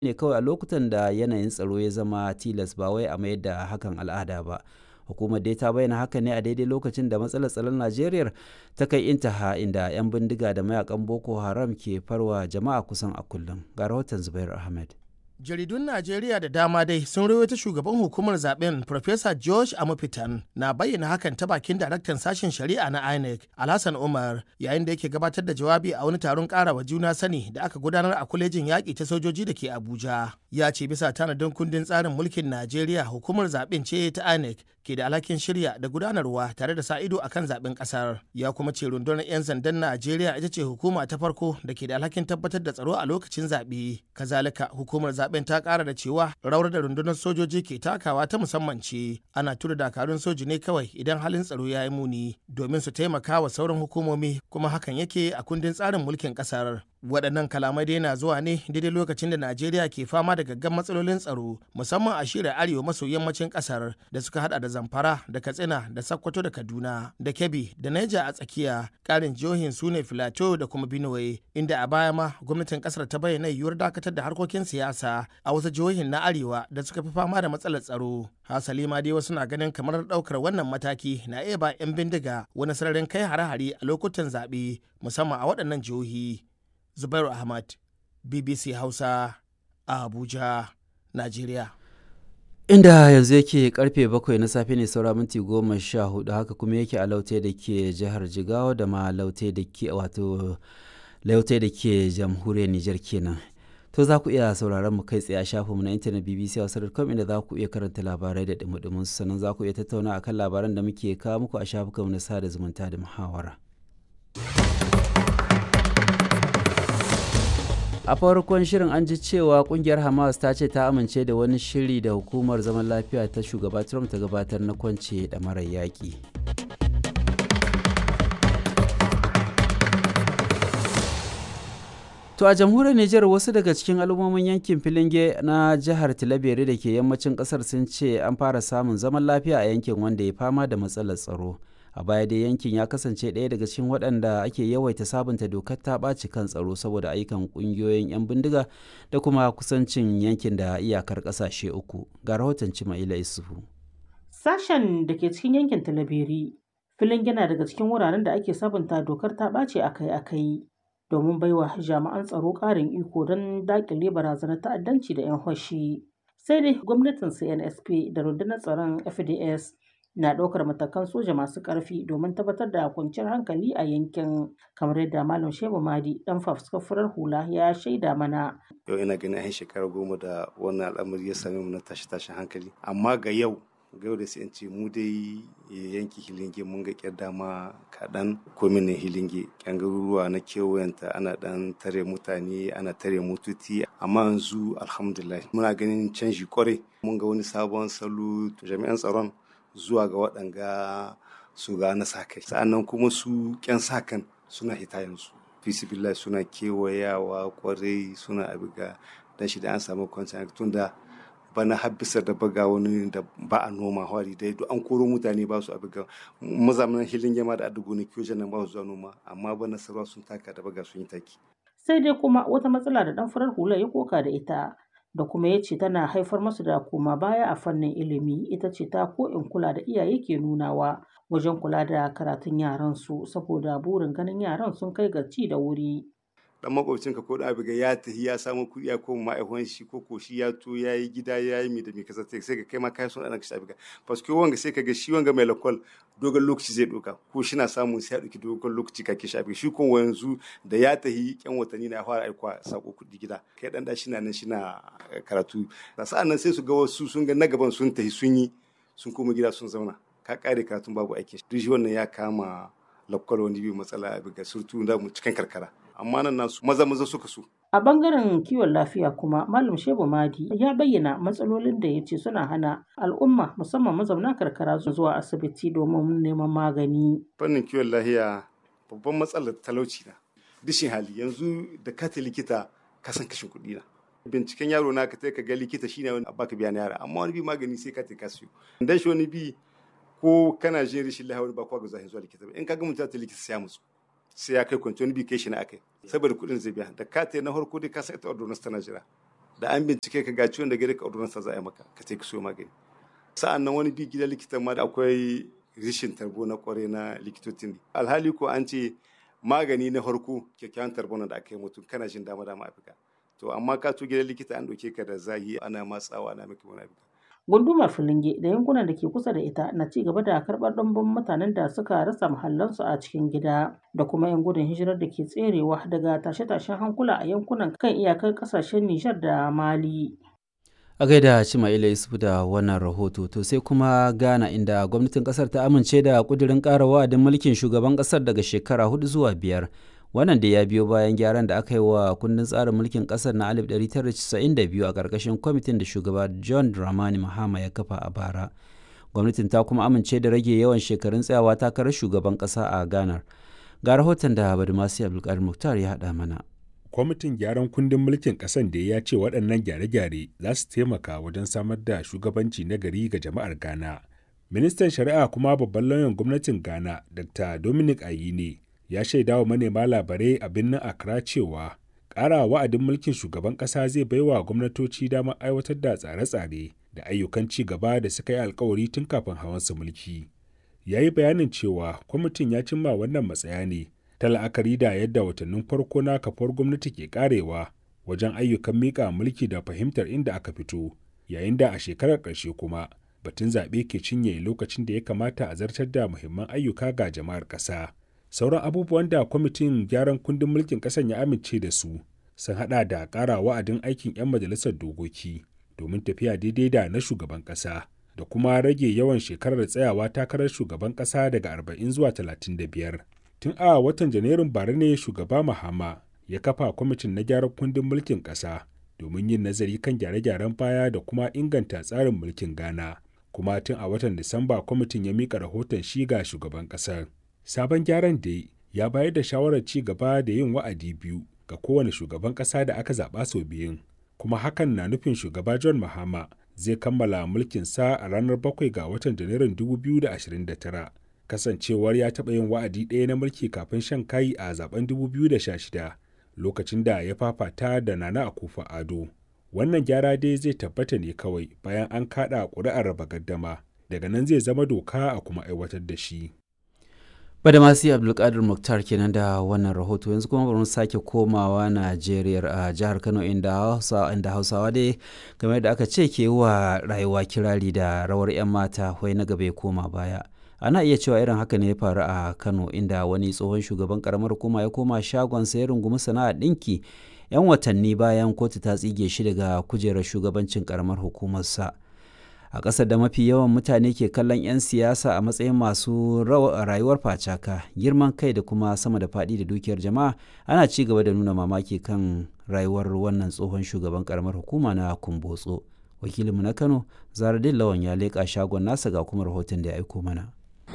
ne kawai a lokutan da yanayin tsaro ya zama tilas ba wai a mayar da hakan al'ada ba hukumar dai ta bayyana haka ne a daidai lokacin da matsalar tsaron najeriya ta kai intaha inda 'yan bindiga da mayakan boko haram ke farwa jama'a kusan a kullum ga rahoton zubair ahmed jaridun najeriya da dama dai sun rawaito shugaban hukumar zaben Professor george amufitan na bayyana hakan ta bakin daraktan sashen shari'a na inec alhassan umar yayin da yake gabatar da jawabi a wani taron karawa juna sani da aka gudanar a kwalejin yaƙi ta sojoji da ke abuja ya ce bisa tanadin kundin tsarin mulkin najeriya hukumar zaben ce ta inec ke da alhakin shirya da gudanarwa tare da sa ido akan zaben kasar ya kuma ce rundunar 'yan sandan najeriya ita ce hukuma ta farko da ke da alhakin tabbatar da tsaro a lokacin zaɓe kazalika hukumar zaben ta ƙara da cewa rawar da rundunar sojoji ke takawa ta musamman ce ana tura dakarun soji ne kawai idan halin tsaro ya yi muni domin su taimaka wa sauran hukumomi kuma hakan yake a kundin tsarin mulkin ƙasar waɗannan kalamai dai na zuwa ne daidai lokacin da najeriya ke fama da gaggan matsalolin tsaro musamman a shirin arewa maso yammacin ƙasar da suka hada da zamfara da katsina da sakkwato da kaduna da kebbi da naija a tsakiya ƙarin jihohin su ne filato da kuma benue inda a baya ma gwamnatin ƙasar ta bayyana yiwuwar dakatar da harkokin siyasa a wasu jihohin na arewa da suka fi fama da matsalar tsaro hasali ma dai wasu na ganin kamar ɗaukar wannan mataki na iya ba 'yan bindiga wani sararin kai hare-hare a lokutan zaɓe musamman a waɗannan jihohi Zubairu Ahmad, BBC Hausa, a Abuja, Najeriya. Inda yanzu yake karfe bakwai na safe ne saura minti goma sha hudu haka kuma yake a laute da ke jihar Jigawa da ma laute da ke wato laute da ke jamhuriyar Nijar kenan. To za ku iya sauraron mu kai tsaye a shafinmu na intanet BBC Hausa.com inda za ku iya karanta labarai da dumudumin sannan za ku iya tattauna akan labaran da muke kawo muku a shafukanmu na sada zumunta da muhawara. a farkon shirin an ji cewa kungiyar hamas ta ce ta amince da wani shiri da hukumar zaman lafiya ta shugaba trump ta gabatar na kwance da marar yaƙi to a jamhuriyar nijar wasu daga cikin al'ummomin yankin filinge na jihar tilabere da ke yammacin kasar sun ce an fara samun zaman lafiya a yankin wanda ya fama da matsalar tsaro a baya dai yankin ya kasance ɗaya daga cikin waɗanda ake yawaita sabunta dokar ta ɓaci kan tsaro saboda ayyukan ƙungiyoyin 'yan bindiga da kuma kusancin yankin da iyakar ƙasashe uku ga rahoton cima'ila isufu sashen da ke cikin yankin talabiri filin yana daga cikin wuraren da ake sabunta dokar ta ɓace akai-akai domin baiwa jami'an tsaro ƙarin iko don daƙile barazanar ta'addanci da 'yan hoshi sai dai gwamnatin cnsp da rundunar tsaron fds na ɗaukar matakan soja masu ƙarfi domin tabbatar da kwanciyar hankali a yankin kamar yadda malam shehu madi dan fafuskafurar hula ya shaida mana yau ina ganin an shekara goma da wannan al'amari ya same mu na tashi tashin hankali amma ga yau ga yau da sai ce mu dai yanki hilinge mun ga kyar dama kaɗan kominin hilinge kyan garuruwa na kewayenta ana ɗan tare mutane ana tare mututi amma yanzu alhamdulillah muna ganin canji kwarai mun ga wani sabon salo jami'an tsaron zuwa ga waɗanga su ga na sa kai sa'annan kuma su ƙyan sa kan suna hita yanzu fisibillah suna kewayawa kwarai suna abiga dan shi da an samu kwanciyar tun da bana habbisar da baga wani da ba a noma hwari dai duk an koro mutane ba su abiga mazamanin hilin yama da adugo ne kiyo nan ba su zuwa noma amma bana sarwa sun taka da baga sun yi taki sai dai kuma wata matsala da dan farar hula ya koka da ita da kuma ya ce tana haifar masu da koma baya a fannin ilimi ita ce ta ko in kula da iyaye ke nunawa wajen kula da karatun yaran su saboda burin ganin yaran sun kai ga ci da wuri dan makwabcinka ko da abiga ya tafi ya samu kuɗi ya koma ma'aikon shi ko ko shi ya to ya yi gida ya yi mi da mi kasa sai ka kai ma kai son ana kashi abiga paske wanga sai ka ga shi wanga mai lakwal dogon lokaci zai doka ko shi na samun sai ya ɗauki dogon lokaci ka kishi abiga shi kuma yanzu da ya tafi yan watanni na ya fara aikwa sako kuɗi gida kai dan da shi na nan shi na karatu sa'an nan sai su ga wasu sun ga na gaban sun tafi sun yi sun koma gida sun zauna ka kare karatun babu aikin duk shi wannan ya kama lakwal wani bi matsala abiga surtu da mu cikin karkara amma nan nasu maza maza suka so. A bangaren kiwon lafiya kuma Malam Shehu Madi ya bayyana matsalolin da ya ce suna hana al'umma musamman mazauna karkara zuwa asibiti domin neman magani. Fannin kiwon lafiya babban matsalar talauci na. Dishin hali yanzu da ka likita ka san kashin kuɗi na. Binciken yaro na ka ka ga likita shine wani baka biya na yara amma wani bi magani sai ka ka siyo. Dan shi wani bi ko kana jin rashin lafiya wani ba kwa ga zahin zuwa likita ba in ka ga mutum ta likita sai ya musu. sai ya kai kwanci wani bi kai shi na akai saboda kuɗin zai biya da ka na farko dai ka sa ita ordonance tana jira da an bincike ka ga ciwon da gare ka ordonansa za a yi maka ka ce ka so magani sa'an nan wani bi gidan likitan ma da akwai rishin tarbo na kware na likitocin alhali ko an ce magani na farko kyakkyawan tarbo da aka yi mutum kana jin dama dama afirka to amma ka to gidan likita an ɗauke ka da zahi ana matsawa ana maka wani afirka Gundumar Filinge da yankunan da ke kusa da ita na ci gaba da karɓar ɗumbin mutanen da suka rasa mahallansu a cikin gida da kuma 'yan gudun hijirar da ke tserewa daga tashe-tashen hankula a yankunan kan iyakar ƙasashen Nijar da Mali. a gaida Cima'ila Yusuf da wannan rahoto to sai kuma Ghana inda gwamnatin kasar ta amince da kudirin ƙara wa'adin mulkin shugaban kasar daga shekara hudu zuwa biyar wannan da ya biyo bayan gyaran da aka yi wa kundin tsarin mulkin kasar na 1992 a ƙarƙashin kwamitin da shugaba John Dramani Mahama ya kafa a bara gwamnatin ta kuma amince da rage yawan shekarun tsayawa takarar shugaban ƙasa a Ghana ga rahoton da Badumasi Abdulkadir Muktar ya haɗa mana kwamitin gyaran kundin mulkin ƙasan da ya ce waɗannan gyare-gyare za su taimaka wajen samar da shugabanci na gari ga jama'ar ghana ministan shari'a kuma babban lauyan gwamnatin ghana dr dominic ayine ya shaida wa manema labarai a birnin accra cewa ƙara wa'adin mulkin shugaban ƙasa zai baiwa gwamnatoci damar aiwatar da tsare-tsare da ayyukan ci gaba da suka yi alkawari tun kafin hawansa mulki ya yi bayanin cewa kwamitin ya cimma wannan matsaya ne ta la'akari da yadda watannin farko na kafar gwamnati ke karewa wajen ayyukan miƙa mulki da fahimtar inda aka fito yayin da a shekarar ƙarshe kuma batun zaɓe ke cinye lokacin da ya kamata a zartar da muhimman ayyuka ga jama'ar ƙasa sauran abubuwan da kwamitin gyaran kundin mulkin ƙasan ya amince da su sun haɗa da ƙara wa'adin aikin 'yan majalisar dokoki domin tafiya daidai da na shugaban ƙasa da kuma rage yawan shekarar tsayawa takarar shugaban ƙasa daga 40 zuwa 35 tun a watan janairun bara ne shugaba mahama ya kafa kwamitin na gyaran kundin mulkin ƙasa domin yin nazari kan gyare-gyaren baya da kuma inganta tsarin mulkin ghana kuma tun a watan disamba kwamitin ya mika rahoton shi ga shugaban ƙasar sabon gyaran da ya bayar da shawarar ci gaba da yin wa'adi biyu ga kowane shugaban ƙasa da aka zaɓa sau biyun kuma hakan na nufin shugaba john mahama zai kammala mulkinsa a ranar 7 ga watan janairun 2029 kasancewar ya taɓa yin wa'adi ɗaya na mulki kafin shan kayi a zaben 2016 lokacin da ya fafata da nana akufa ado wannan gyara dai zai tabbata ne kawai bayan an kaɗa ƙuri'ar raba gaddama daga nan zai zama doka a kuma aiwatar da shi Badamasi Abdulkadir Muktar kenan da wannan rahoto yanzu kuma bari mu sake komawa Najeriya a jihar Kano inda Hausa inda Hausawa dai game da aka ce ke wa rayuwa kirari da rawar 'yan mata wai na gaba ya koma baya. Ana iya cewa irin haka ne ya faru a Kano inda wani tsohon shugaban karamar hukuma ya koma shagon ya rungumi sana'a ɗinki 'yan watanni bayan kotu ta tsige shi daga kujerar shugabancin karamar hukumarsa. a ƙasar da mafi yawan mutane ke kallon 'yan siyasa a matsayin masu rayuwar facaka girman kai da kuma sama da faɗi da dukiyar jama'a ana ci gaba da nuna mamaki kan rayuwar wannan tsohon shugaban karamar hukuma na kumbotso wakilinmu na kano zaradin lawan ya leƙa shagon nasa ga kuma rahoton da ya aiko mana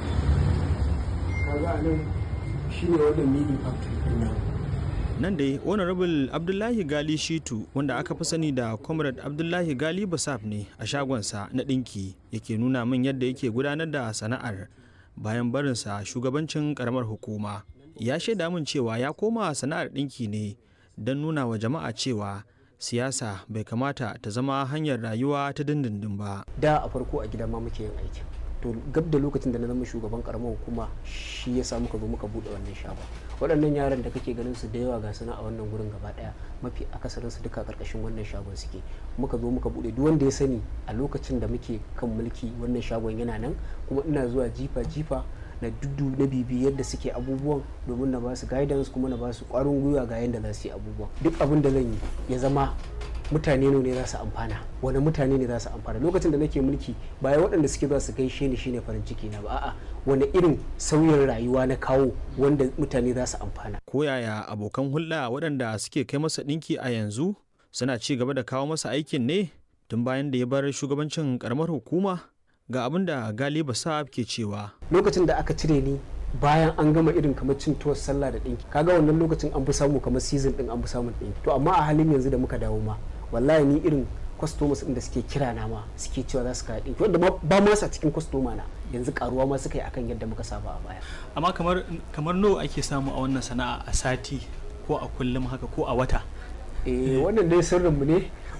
nan dai honorable abdullahi gali shitu wanda aka fi sani da comrade abdullahi gali basaf ne a shagonsa na ɗinki yake nuna min yadda yake gudanar da sana'ar bayan barinsa shugabancin karamar hukuma ya shaida min cewa ya koma sana'ar ɗinki ne don nuna wa jama'a cewa siyasa bai kamata ta zama hanyar rayuwa ta dindindin ba da a farko a gida ma muke yin aikin to gab da lokacin da na zama shugaban karamar hukuma shi ya sa muka zo muka bude wannan shagon waɗannan yaran da kake ganin su da yawa ga suna a wannan gurin gaba ɗaya mafi akasarin su duka karkashin wannan shagon suke muka zo muka bude duk wanda ya sani a lokacin da muke kan mulki wannan shagon yana nan kuma ina zuwa jifa jifa na duddu na bibi yadda suke abubuwan domin na ba su guidance kuma na ba su ƙwarin gwiwa ga yadda za su yi abubuwan duk abin da zan yi ya zama mutane ne za su amfana wani mutane ne za su amfana lokacin da nake mulki bayan waɗanda suke za su gaishe ni shine farin ciki na ba a'a wani irin sauyin rayuwa na kawo wanda mutane za su amfana ko yaya abokan hulɗa waɗanda suke kai masa ɗinki a yanzu suna ci gaba da kawo masa aikin ne tun bayan da ya bar shugabancin karamar hukuma ga abin da galiba sa'ab ke cewa lokacin da aka cire ni bayan an gama irin kamar cin tuwar sallah da ɗinki kaga wannan lokacin an fi samu kamar season ɗin an fi samun ɗinki to amma a halin yanzu da muka dawo ma wallahi ni irin customers da suke kira na ma suke cewa za su kaya ɗinki wanda ba ma sa cikin customer na yanzu karuwa ma suka yi akan yadda muka saba a baya amma kamar kamar nawa ake samu a wannan sana'a a sati ko a kullum haka ko a wata eh wannan dai sirrin mu ne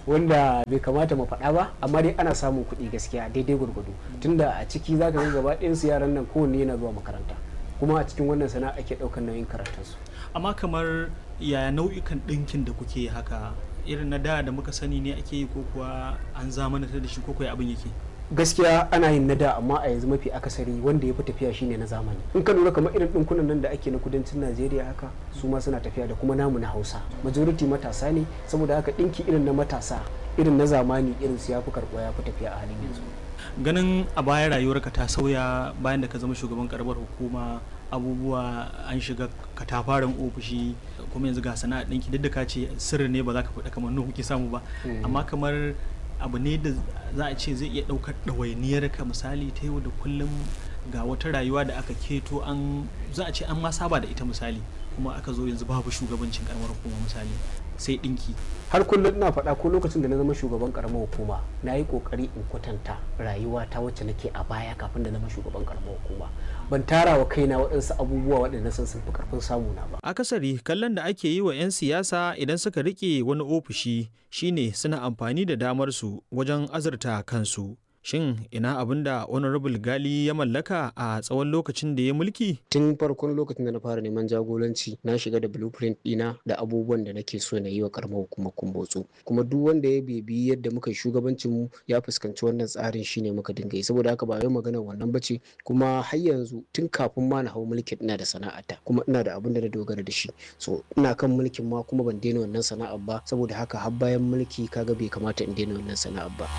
wanda bai kamata mu faɗa ba amma dai ana samun kuɗi gaskiya daidai gwargwado tunda a ciki zaka ga gaba ɗayan su yaran nan kowanne yana zuwa makaranta kuma a cikin wannan sana'a ake ɗaukar nauyin karatunsu amma kamar yaya nau'ikan ɗinkin da kuke haka irin na da da muka sani ne ake yi ko kuwa an zamanantar da shi ko kuwa abin yake gaskiya ana yin na da amma a yanzu mafi akasari wanda ya fi tafiya shine na zamani in ka lura kamar irin ɗinkunan nan da ake na kudancin najeriya haka su ma suna tafiya da kuma namu na hausa majority matasa ne saboda haka ɗinki irin na matasa irin na zamani irin su ya fi karɓuwa ya fi tafiya a halin yanzu ganin a baya rayuwarka ta sauya bayan da ka zama shugaban karamar hukuma abubuwa an shiga katafaren ofishi kuma yanzu ga sana'a ɗinki duk da ka ce sirri ne ba za ka faɗa kamar nuhu kuke samu ba amma kamar abu ne da za a ce zai iya ɗaukar ɗawainiyar ka misali ta yau da kullum ga wata rayuwa da aka keto an za a ce an ma saba da ita misali kuma aka zo yanzu babu shugabancin karamar hukuma misali sai ɗinki har kullum ina faɗa ko lokacin da na zama shugaban karamar hukuma na yi ƙoƙari in kwatanta rayuwa ta wacce nake a baya kafin da zama shugaban karamar hukuma ban tara wa kaina waɗansu abubuwa waɗanda sun sun fi ƙarfin samu na ba akasari kallon da ake yi wa 'yan siyasa idan suka rike wani ofishi shine suna amfani da damar su wajen azurta kansu shin ina abin da honorable gali ya mallaka a tsawon lokacin da ya mulki tun farkon lokacin da na fara neman jagoranci na shiga da blueprint dina da abubuwan da nake so na yi wa karamar hukumar kumbotso kuma duk wanda ya bebi yadda muka shugabancin mu ya fuskanci wannan tsarin shine muka dinga yi saboda haka ba yau maganar wannan bace kuma har yanzu tun kafin ma na hau mulkin ina da sana'ata kuma ina da abin da na dogara da shi so ina kan mulkin ma kuma ban daina wannan sana'ar ba saboda haka har bayan mulki kaga bai kamata in daina wannan sana'ar ba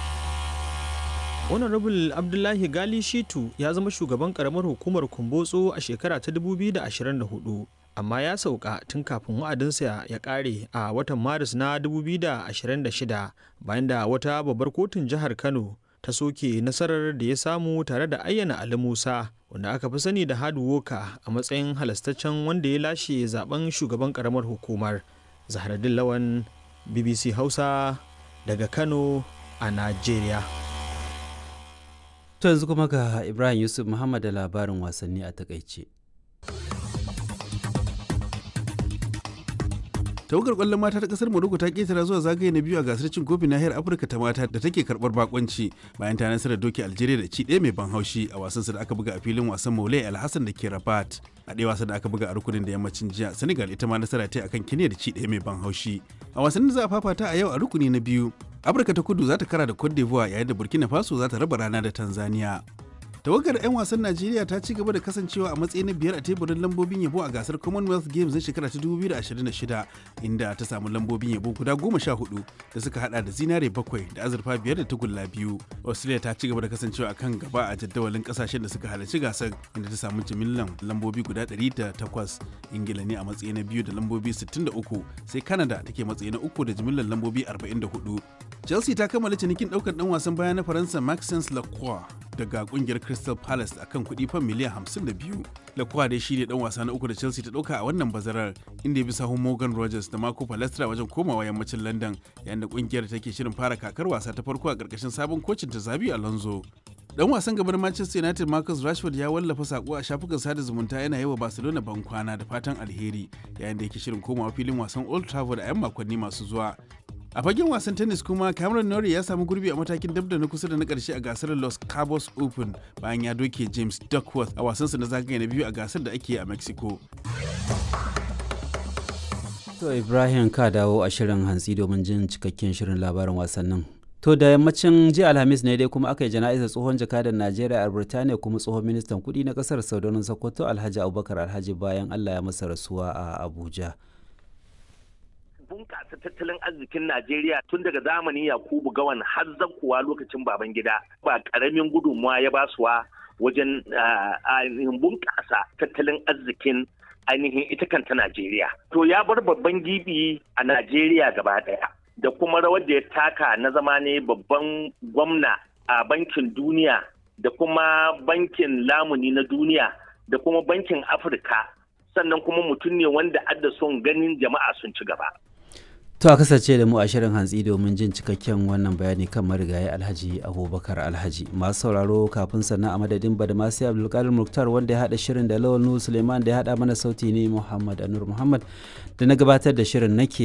honorable abdullahi gali shitu ya zama shugaban karamar hukumar kumbotso a shekara ta 2024 amma ya sauka tun kafin wa'adinsa ya kare a watan maris na 2026 bayan da wata babbar kotun jihar kano ta soke nasarar da ya samu tare da ayyana ali musa wanda aka fi sani da hadu woka a matsayin halastaccen wanda ya lashe zaben shugaban karamar hukumar zahraddin lawan bbc hausa daga kano a najeriya To yanzu kuma ga Ibrahim Yusuf Muhammad da labarin wasanni a takaice. tawagar kwallon mata ta kasar Morocco ta ketara zuwa zagaye na biyu a gasar cin kofin nahiyar Afirka ta mata da take karbar bakonci bayan ta nasarar doki Algeria da ci ɗaya mai ban haushi a wasan da aka buga a filin wasan Moulay Alhassan da ke Rabat. A ɗaya wasan da aka buga a rukunin da yammacin jiya Senegal ita ma nasara ta akan Kenya da ci ɗaya mai ban haushi. A wasan da za a fafata a yau a rukuni na biyu Afirka ta kudu za ta kara da Cote d'Ivoire yayin da Burkina Faso za ta raba rana da Tanzania. tawagar 'yan wasan najeriya ta ci gaba da kasancewa a matsayi na biyar a teburin lambobin yabo a gasar commonwealth games na shekara ta 2026 inda ta samu lambobin yabo guda goma sha hudu da suka hada da zinare bakwai da azurfa biyar da tagulla biyu australia ta ci gaba da kasancewa a kan gaba a jadawalin kasashen da suka halarci gasar inda ta samu jimillan lambobi guda 108 ingila ne a matsayi na biyu da lambobi 63 sai canada take matsayi na uku da jimillan lambobi 44 chelsea ta kammala cinikin daukar dan wasan baya na faransa maxence lacroix daga kungiyar crystal palace akan kuɗi fan miliyan 52 lacroix dai shi ne dan wasa na uku da chelsea ta dauka a wannan bazarar inda ya bi sahun morgan rogers da marco palestra wajen komawa yammacin london yayin da kungiyar take shirin fara kakar wasa ta farko a karkashin sabon kocin ta zabi alonso dan wasan gaban manchester united marcus rashford ya wallafa sako a shafukan sada zumunta yana yi wa barcelona ban kwana da fatan alheri yayin da yake shirin komawa filin wasan old trafford a 'yan makonni masu zuwa a fagen wasan tennis kuma cameron norrie ya samu gurbi a matakin dabda na kusa da na karshe a gasar los cabos open bayan ya doke james duckworth a wasansa na zagaye na biyu a gasar da ake a mexico To Ibrahim ka dawo a shirin hantsi domin jin cikakken shirin labarin wasannin. To da yammacin jiya Alhamis ne dai kuma aka yi jana'izar tsohon jakadan Najeriya a Birtaniya kuma tsohon ministan kuɗi na ƙasar Saudanin Sokoto Alhaji Abubakar Alhaji bayan Allah ya masa rasuwa a Abuja. bunƙasa tattalin arzikin Najeriya tun daga zamanin Yakubu Gawan har kuwa lokacin baban gida ba ƙaramin gudunmawa ya basuwa wajen ainihin bunƙasa tattalin arzikin ainihin ita kanta Najeriya. To ya bar babban gibi a Najeriya gaba ɗaya da kuma rawar da ya taka na zama ne babban gwamna a bankin duniya da kuma bankin lamuni na duniya da kuma bankin Afirka sannan kuma mutum ne wanda adda son ganin jama'a sun ci gaba. To a kasance da mu a shirin hantsi domin jin cikakken wannan bayani kan marigayi Alhaji Abubakar Alhaji. Masu sauraro kafin sannan a madadin Badamasi Abdulkadir Muktar wanda ya haɗa shirin da Lawal Nuhu Suleiman da ya haɗa mana sauti ne Muhammad Anur Muhammad da na gabatar da shirin nake